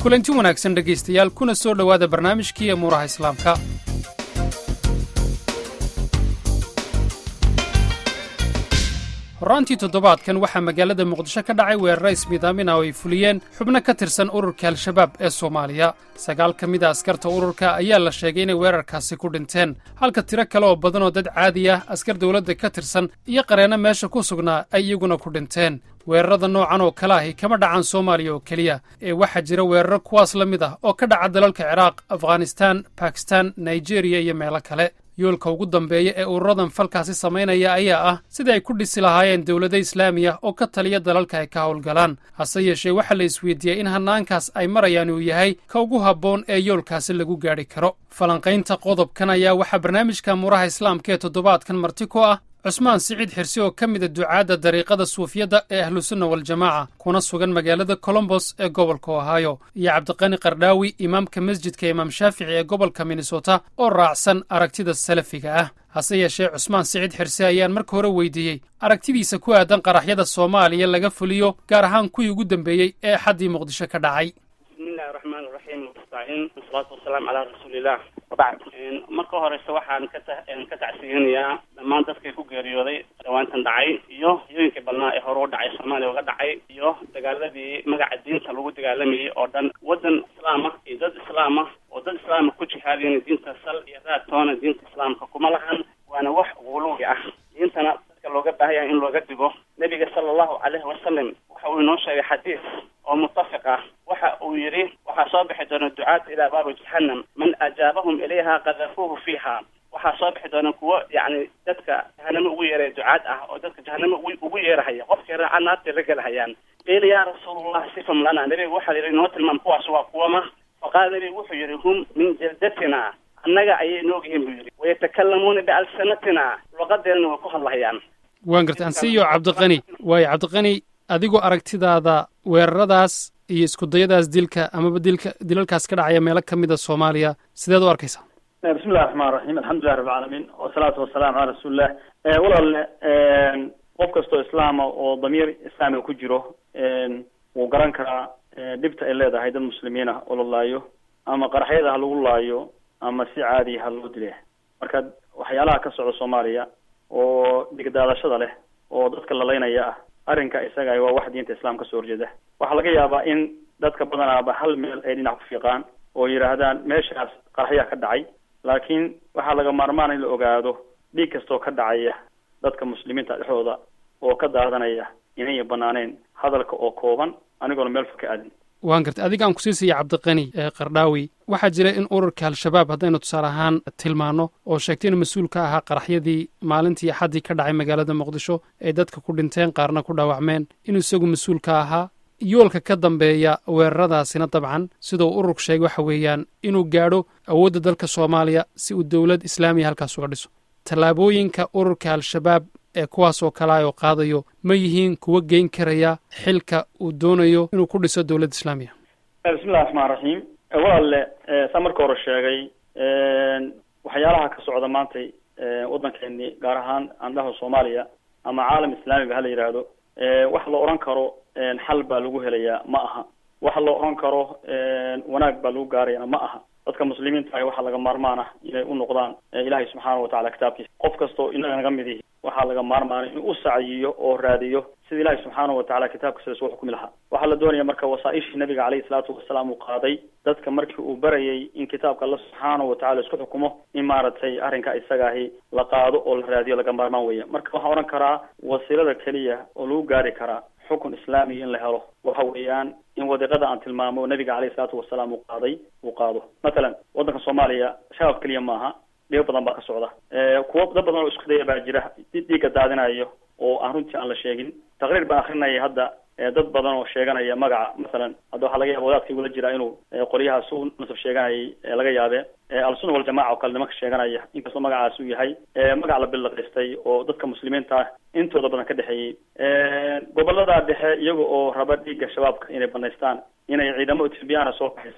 kulanti wanaagsan dhegaystayaal kuna soo dhowaada barnaamijkii amuuraha islaamka horaantii toddobaadkan waxaa magaalada muqdisho ka dhacay weerara ismiidaamin ah oo ay fuliyeen xubno ka tirsan ururka al-shabaab ee soomaaliya sagaal ka mid a askarta ururka ayaa la sheegay inay weerarkaasi ku dhinteen halka tiro kale oo badan oo dad caadi ah askar dawladda ka tirsan iyo qareenno meesha ku sugnaa ay iyaguna ku dhinteen weerarada noocan oo kale ahi kama dhacaan soomaaliya oo keliya ee waxaa jira weeraro kuwaas la mid ah oo ka dhaca dalalka ciraaq afghanistaan bakistan nigeriya iyo meelo kale yoolka ugu dambeeya ee ururadan falkaasi samaynaya ayaa ah sida ay ku dhisi lahaayeen dowlado islaamiya oo ka taliya dalalka ay ka howlgalaan hase yeeshee waxaa la isweydiiyey in hannaankaas ay marayaan uu yahay ka ugu habboon ee yoolkaasi lagu gaadhi karo falanqaynta qodobkan ayaa waxaa barnaamijka muraha islaamka ee toddobaadkan marti ku ah cusmaan siciid xirsi oo ka mida ducaadda dariiqada suufiyadda ee ahlusunna waljamaaca kuna sugan magaalada colombos ee gobolka ohaayo iyo cabdiqani qardhaawi imaamka masjidka imaam shaafici ee gobolka minnesota oo raacsan aragtida salafiga ah hase yeeshee cusmaan siciid xirse ayaan marka hore weydiiyey aragtidiisa ku aadan qaraxyada soomaaliya laga fuliyo gaar ahaan kuwii ugu dambeeyey ee xaddii muqdisho ka dhacay bismillahi raxmaan raxiim wastaaciin wasalaatu wasalaamu calaa rasuuliillah wabacd marka horeyse waxaan ka ka tacsiyinayaa dhammaan dadkii ku geeriyooday dhawaantan dhacay iyo hiyooyinkii badnaa ee hore u dhacay soomaaliya uga dhacay iyo dagaaladii magaca diinta lagu dagaalamayay oo dhan waddan islaama iyo dad islaama oo dad islaama ku jihaadiyeen diinta sal iyo raadtoona diinta islaamka kuma lahan waana wax guluwi ah diintana dadka looga baahan yahay in looga digo nebiga sala allahu caleyhi wasalam waxa uu inoo sheegay xadiis oo mutafiq ah waxa uu yidhi waxaa soo bixi doona ducaata ilaa baabi jahannam man ajaabahum ilayha qadafuuhu fiiha waxaa soo bixi doona kuwo yacni dadka jahanamo ugu yeeraya ducaad ah oo dadka jahanamo ugu ugu yeerahaya qofkii raaca naartay la gelahayaan qiila yaa rasuulallah sifam lana nebiga waxaa yidhi inoo tilmaam kuwaas waa kuwama faqaala nebigu wuxuu yidhi hum min jaldatina annaga ayay noog yihiin buu yidhi wayatakallamuuna bialsanatina luqadeedana way ku hadlahayaan waan garta ansiyo cabdiqani waayo cabdiqani adigoo aragtidaada weeraradaas iyo iskudayadaas dilka amaba dilka dilalkaas ka dhacaya meelo ka mida soomaaliya sideed u arkaysaa bismillahi raxmaan raxiim alxamdulilah rabbi alcaalamiin wasalaatu wasalaamu calaa rasuulillah walaalle qof kastoo islaama oo damiir islaamiga ku jiro wuu garan karaa dhibta ay leedahay dad muslimiin ah oo la laayo ama qaraxyada ha lagu laayo ama si caadiya ha loo dile marka waxyaalaha ka socda soomaaliya oo dhigdaadashada leh oo dadka lalaynaya ah arrinka isaga waa wax diinta islaam ka soo horjeeda waxaa laga yaabaa in dadka badanaaba hal meel ay dhinac ku fiiqaan oo yidhaahdaan meeshaas qaraxyaa ka dhacay laakiin waxaa laga maarmaan in la ogaado dhiig kastoo ka dhacaya dadka muslimiinta dhexdooda oo ka daadanaya inay banaaneen hadalka oo kooban anigoona meel fog ka aadin waan gartay adigaan ku siisaya cabdiqani qardhaawi waxaa jira in ururka al-shabaab haddaynu tusaale ahaan tilmaano oo sheegtay inuu mas-uul ka ahaa qaraxyadii maalintii axaddii ka dhacay magaalada muqdisho ay dadka ku dhinteen qaarna ku dhaawacmeen inuu isagu mas-uul ka ahaa yoolka ka dambeeya weeraradaasina dabcan sidau ururku sheegay waxa weeyaan inuu gaadho awoodda dalka soomaaliya si uu dowlad islaamiya halkaas uga dhiso tallaabooyinka ururka al-shabaab ee kuwaas oo kale oo qaadayo ma yihiin kuwa geyn karaya xilka uu doonayo inuu ku dhiso dowladda islaamiya bismillahi raxmaan raxiim walaalle saa marka hore sheegay waxyaalaha ka socda maantay waddankeeni gaar ahaan andhaha soomaaliya ama caalam islaamiba hala yidhaahdo wax la odhan karo xal baa lagu helayaa ma aha wax la odhan karo wanaag baa lagu gaarayana ma aha dadka muslimiinta ah waxaa laga maarmaan ah inay u noqdaan ilaahay subxaana watacala kitaabkiisa qof kastoo inaga naga mid ihi waxaa laga maarmaanay inuu u sacyiyo oo raadiyo sida ilaahay subxaana watacala kitaabkiisa lasoo xukumi lahaa waxaa la doonaya marka wasaaishii nabiga caleyhi salaatu wasalaam uu qaaday dadka markii uu barayay in kitaabka alla subxaana watacala isku xukumo in maaragtay arrinka isaga ahi la qaado oo la raadiyo laga maarmaan weya marka waxaan odhan karaa wasiilada keliya oo lagu gaari karaa xukun islaamiya in la helo waxa weeyaan in wadiiqada aan tilmaamo nabiga caleyhi salaatu wasalaam uu qaaday uu qaado mathalan waddanka soomaaliya shabaab keliya maaha dhibo badan baa ka socda kuwo dad badan oo isku daya baa jira dhiigga daadinayo oo aan runtii aan la sheegin taqriir baan akrinaya hadda dad badan oo sheeganaya magaca masalan hadda waxaa laga yaaba wadaadka igula jira inuu qolyahaas u nasab sheeganayay laga yaabe al-sunna waljamaca oo kale nimanka sheeganaya inkastoo magacaas uu yahay magac la billaqaystay oo dadka muslimiinta intooda badan ka dhexeeyey gobolada dhexe iyaga oo raba dhiigga shabaabka inay banaystaan inay ciidamo ethoobiyaana soo baxaysaan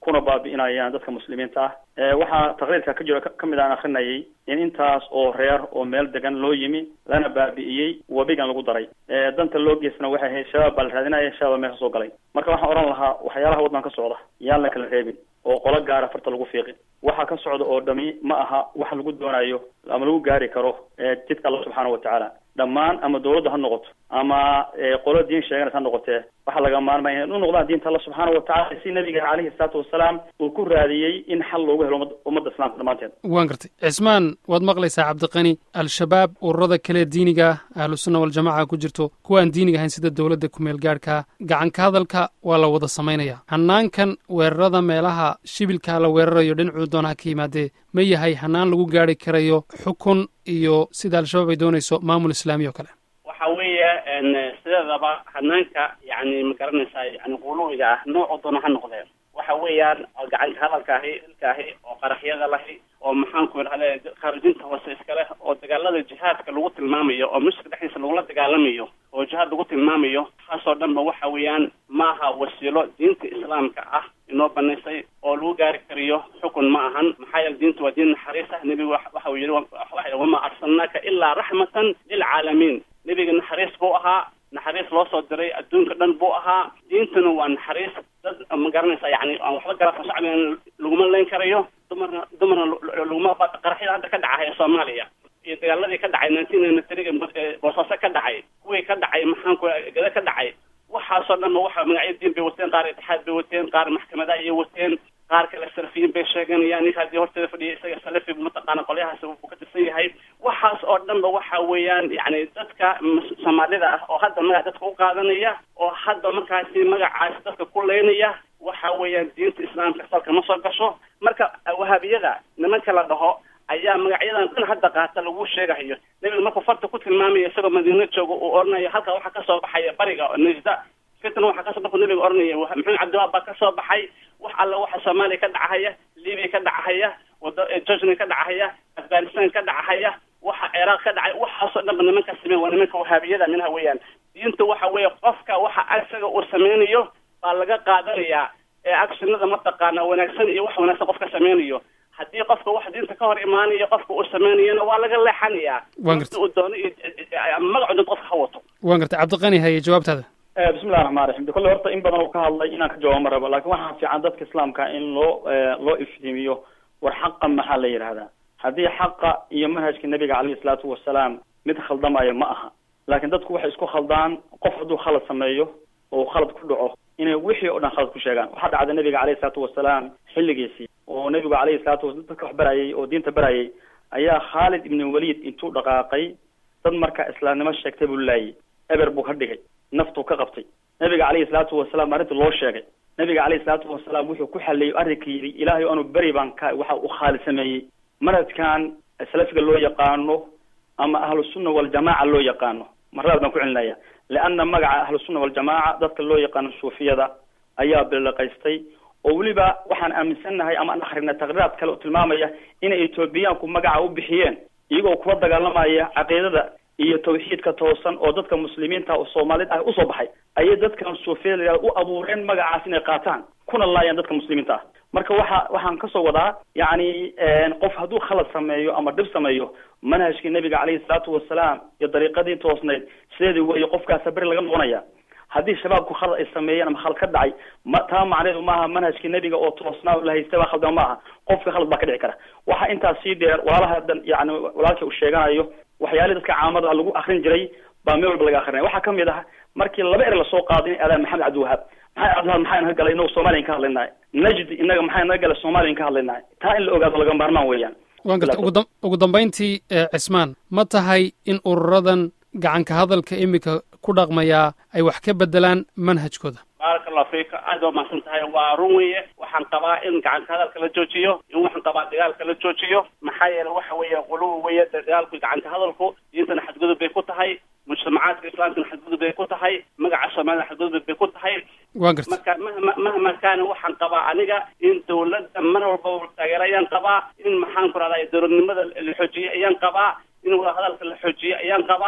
kuna baabi'inayaan dadka muslimiinta ah waxaa taqriirka ka jiro kamid aan akrinayay in intaas oo reer oo meel degan loo yimi lana baabi'iyey webigan lagu daray danta loo geysana waxay ahayd shabaab baa la raadinaya shabaab meesha soo galay marka waxaan odhan lahaa waxyaalaha waddan ka socda yaan la kala reebin oo qolo gaara farta lagu fiiqin waxa ka socda oo dhami ma aha wax lagu doonayo ama lagu gaari karo jidka alla subxaana watacaala dhammaan ama dawladda ha noqoto ama qolo diin sheeganaysa ha noqotee waxaa laga maarmaya in u noqdaan diinta alla subxaana watacala si nabiga caleyhi salaatu wasalaam uu ku raadiyey in xal loogu helo ummadda islaamka dhammaanteed waan gartay cismaan waad maqlaysaa cabdiqani al-shabaab ururada kale diiniga ahlusunna waljamaca ku jirto kuwa aan diiniga ahayn sida dowladda kumeel gaadhka gacanka hadalka waa la wada samaynaya hanaankan weerarada meelaha shibilkaa la weerarayo dhinacuu doonaha ka yimaadee ma yahay hanaan lagu gaari karayo xukun iyo sida al-shabaab ay doonayso maamul islaami o kale waxa weeye sideedaba hanaanka yani ma garanaysaa yani quluwiga ah noocu doona ha noqdeen waxa weeyaan gacanka hadalkaahi ilkaahi oo qaraxyada lahi oo maxaanku idhahda khaarijinta hoose iskale oo dagaalada jihaadka lagu tilmaamayo oo mushka dhexdiisa lagula dagaalamayo oo jihaad lagu tilmaamayo taasoo dhan ba waxa weeyaan maaha wasiilo diinta islaamka ah inoo banaysay oo lagu gaari kariyo xukun ma ahan maxaa yeele diinta waa diin naxariis ah nebigu waxa uu yihi wamaa arsalnaaka ilaa raxmatan lilcaalamiin nebiga naxariis buu ahaa naxariis loo soo diray adduunka dhan buu ahaa diintuna waa naxariis dad ma garanaysa yani aan waxba garafo shacbigan laguma leyn karayo dumarna dumarna laguma qaraxyada hadda ka dhacaya soomaaliya iyo dagaaladii ka dhacay nineteen ninety three boosaaso ka dhacay kuwii ka dhacay maxaanku gada ka dhacay waxaasoo dhan ba waxa magacyo diin bay wateen qaar itixaad bay wateen qaar maxkamada ayay wateen qaar kale salafiyiin bay sheeganayaan ninka haddii horteeda fadhiya isaga salafi mataqaana qolyahaas uu ka tirsan yahay waxaas oo dhan ba waxa weeyaan yani dadka soomaalida ah oo hadda magac dadka u qaadanaya oo hadda markaasi magacaasi dadka ku leynaya waxa weeyaan diinta islaamka salka ma soo gasho marka wahaabiyada nimanka la dhaho ayaa magacyadan dhan hadda qaata lagu sheegahayo nebiga markuu farta ku tilmaamaya isagoo madiina jooga uu oranayo halkaa waxaa kasoo baxaya bariga najda fitna waxaa kasoo markuu nebiga oranaya maxamed cabdiwaab baa kasoo baxay wax alla waxa soomaaliya ka dhacahaya libiya ka dhacahaya wada georgia ka dhacahaya afghanistan ka dhacahaya waxa ciraaq ka dhacay waxaasoo dhan ba nimanka sameen waa nimanka wahaabiyada minha weeyaan diinta waxa weeye qofka waxa isaga uu sameynayo baa laga qaadanayaa ee actionada mataqaana wanaagsan iyo wax wanaagsan qofka sameynayo haddii qofka wax diinta ka hor imaanayo qofka uu sameynayana waa laga leexanayaa uu doono iyo magacu dad qofka ha wato waan gartay cabdiqani haye jawaabtaada bismillahi raxmaan raxiim de kolle horta in badan uu ka hadlay inaan ka jawaabo ma rabo lakin waxaa fiican dadka islaamka in loo loo iftiimiyo war xaqa maxaa la yidhahdaa haddii xaqa iyo manhajka nabiga caleyhi isalaatu wasalaam mid khaldamaya ma aha laakiin dadku waxay isku khaldaan qof hadduu khalad sameeyo oo khalad ku dhaco inay wixii oo dhan khalad ku sheegaan waxaa dhacda nabiga caleyhi isalaatu wasalaam xilligiisii oo nabigu caleyhi salatu wasalaam dadka wax barayay oo diinta barayay ayaa khaalid ibn walid intuu dhaqaaqay dad marka islaamnimo sheegtay buu laayay eber buu ka dhigay naftuu ka qabtay nabiga caleyhi salaatu wasalaam arrinta loo sheegay nabiga caleyhi salaatu wasalaam wuxuu ku xaliyey arrinka yidhi ilaahay anu beri baan ka waxa uu khaalid sameeyey manhajkan salafiga loo yaqaano ama ahlusunna waljamaaca loo yaqaano marlaad baan ku celinaya leanna magaca ahlusunna waljamaaca dadka loo yaqaano suufiyada ayaa bilaqaystay oo weliba waxaan aaminsannahay ama aan akrinay taqriiraad kale oo tilmaamaya inay etoobiyaanku magaca u bixiyeen iyagoo kula dagaalamaya caqiidada iyo tawxiidka toosan oo dadka muslimiinta oo soomaalid ah usoo baxay ayay dadkan suufiyada u abuureen magacaas inay qaataan kuna laayaan dadka muslimiinta ah marka waxa waxaan kasoo wadaa yacni qof hadduu khalad sameeyo ama dhib sameeyo manhajkii nabiga caleyhi salaatu wasalaam iyo dariiqadii toosnayd sideedii weeye qofkaasa beri laga noqonaya haddii shabaabku khalad ay sameeyeen ama khalad ka dhacay ma taa macneedu maaha manhajkii nebiga oo toosnaa la haystay baa khaldama maaha qofka khalad baa ka dhici kara waxaa intaas sii dheer walaalaha dan yani walaalkii uu sheeganayo waxyaalihii dadka caamada lagu akrin jiray baa meel walba laga akrinaya waxaa kamid ah markii laba er lasoo qaaday in aadaan maxamed cabdiwahaab maxamed cabdiwahaab maxaa naga galay inagu soomaliyan ka hadlaynahay najd inaga maxaa naga galay soomaliyan ka hadlaynahay taa in la ogaado laga maarmaan weeyaan waan garta ugudam ugu dambayntii cismaan ma tahay in ururadan gacanka hadalka iminka ku dhaqmayaa ay wax ka bedelaan manhajkooda baaraka allahu fiika aad waa mahadsan tahay waa run weeye waxaan qabaa in gacanka hadalka la joojiyo in waxaan qabaa dagaalka la joojiyo maxaa yeele waxa weeye quluwi weeye dagaalku gacanka hadalku diintana xadgudub bay ku tahay mujtamacaadka islaamkana xadgudub bay ku tahay magaca soomaalida xadgudub bay ku tahay waan garta marka mahma mahma kaana waxaan qabaa aniga in dawladda mar walba taageero ayaan qabaa in maxaan ku rahdaa dowladnimada la xoojiyo ayaan qabaa in wadahadalka la xoojiyo ayaan qabaa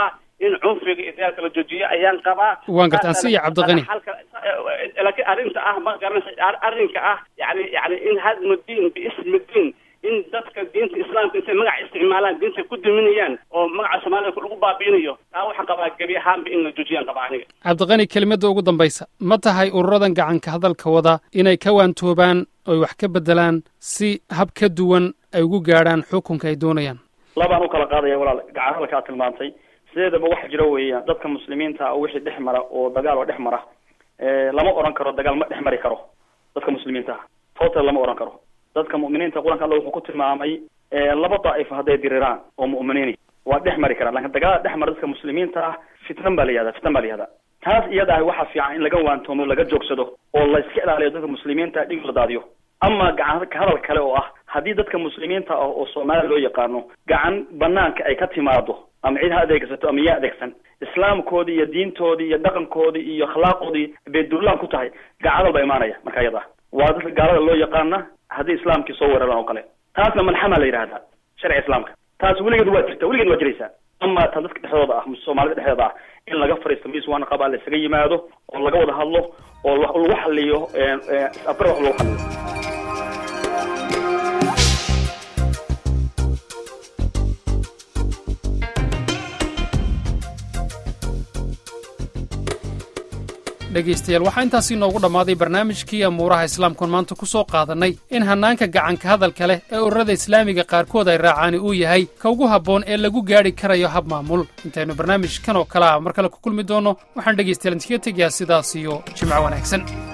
in cunfiga iyo dagaalka la joojiyo ayaan qabaa waan garta asiya cabdiqani laakiin arrinta ah ma garanaysa arrinka ah yani yani in hadmu diin biismi diin in dadka diinta islaamka intay magaca isticmaalaan diinta ku duminayaan oo magaca soomaalida lagu baabiinayo taa waxaan qabaa gebi ahaanba in la joojiyaan qabaa aniga cabdiqani kelimada ugu dambaysa ma tahay ururadan gacanka hadalka wada inay ka waantoobaan oy wax ka bedelaan si hab ka duwan ay ugu gaadhaan xukunka ay doonayaan labaan u kala qaadaya walaal gacan hadalka aad tilmaantay sideedaba waxa jira weeyaan dadka muslimiinta ah wixii dhex mara oo dagaal oo dhex mara lama oran karo dagaal ma dhex mari karo dadka muslimiinta ah total lama oran karo dadka mu'miniinta qur-aanka alla wuxuu ku tilmaamay laba daa'ifo hadday diriraan oo mu'miniini waa dhex mari karaan lakin dagaal dhex mara dadka muslimiinta ah fitnan baa la yihahda fitnan baa la yihahda taas iyada ah waxaa fiican in laga waantoomo laga joogsado oo la iska ilaaliyo dadka muslimiinta dhig la daadiyo ama gacan hadal kale oo ah haddii dadka muslimiinta ah oo soomaaliya loo yaqaano gacan banaanka ay ka timaado ama cid ha adeegsato ama yaa adeegsan islaamkoodii iyo diintoodii iyo dhaqankoodii iyo akhlaaqoodii bay duulaan ku tahay gacan hadal baa imaanaya marka iyada ah waa dadka gaalada loo yaqaana haddii islaamkii soo weeraraan oo kale taasna malxama la yidhahdaa sharciga islaamka taas weligeed waa jirta weligeed waa jiraysaa ama ta dadka dhexdooda ah soomaalida dhexdeeda ah in laga fariisto miis waana qabaa la isaga yimaado oo laga wada hadlo oo lagu xaliyo afar wax lagu xaliyo dhegaystayaal waxaa intaasii noogu dhammaaday barnaamijkii amuuraha islaamkuon maanta ku soo qaadannay in hannaanka gacanka hadalka leh ee ururada islaamiga qaarkood ay raacaani uu yahay ka ugu habboon ee lagu gaadhi karayo hab maamul intaynu barnaamijkan oo kale ah mar kale ku kulmi doonno waxaan dhegaystayaal intiga tegayaa sidaas iyo jimco wanaagsan